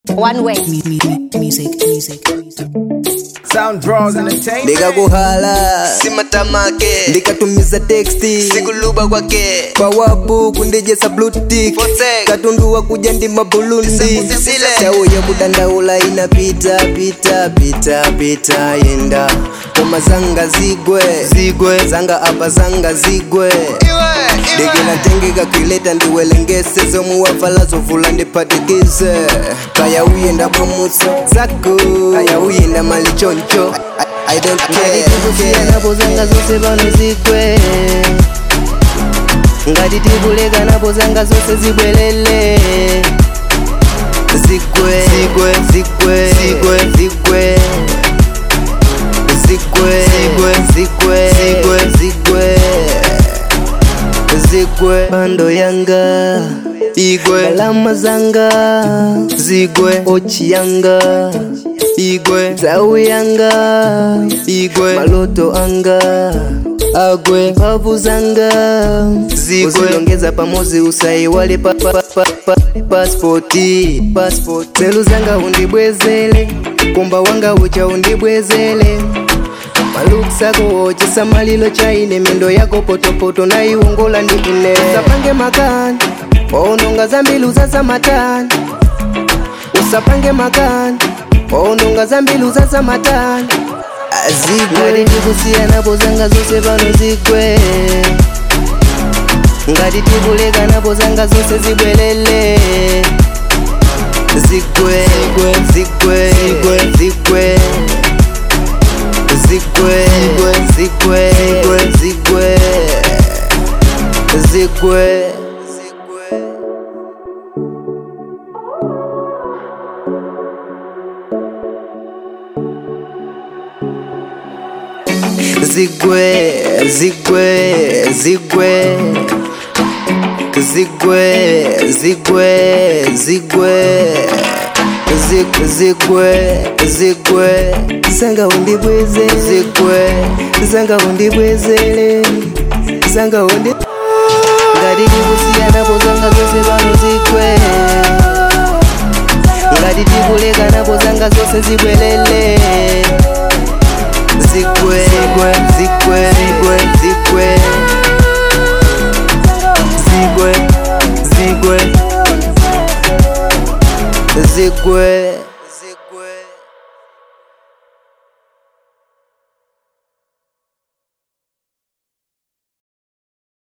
One way. Music, music, music. Sound draws entertainment. ndikakuhala simatamake ndikatumiza teksti sikuluba kwake pawapu kundijesa blutik Fosek. katunduwa kuja ndi mabulundi Tisile. sau ya kudandaula inapita pita pita pita yenda koma zanga zigwe zigwe zanga apa zanga zigwe ndikinatengeka kileta ndiwelengese zomuwavala zovula ndiphatikize kaya uyenda bwamutso zako kaya uyenda mali choncho I, I don't care, care. napo zanga zose pano zigwe ngati tikuleka napo zanga zose zibwelele zigwe zigwe zigwe zigwe zigwe zigwe zigwe zigwe zigwe zigwe bando yanga igwe galama zanga zigwe ochi yanga igwe zau yanga igwe maloto anga agwe mpavu zanga zigwe uzilongeza pamozi usaiwale pa, pa, pa, pa, paspoti paspoti zelu zanga undibwezele kumba wanga ucha undibwezele maluksako ochesa malilo chaine mendo yako potopoto naiwongola ndi ine usapange makani waononga zambilu za samatani usapange makani waononga zambilu za samatani ngati tikusiya napo zanga zonse pano zigwe ngati tikuleka napo zanga zonse zibwelele zigwe zigwe zigwe zigwe zigwe zigwe zigwe zigwe zigwe zigwe zigwe zigwe zigwe zigwe zigwe zigwe zigwe zigwe zanga undibwezele zigwe zanga undibwezele zanga undi ngati tikusiyanapo zanga zonse pano zigwe ngati tikuleka napo zanga zonse zibwelele zigwe zigwe zigwe zigwe zigwe zigwe zigwe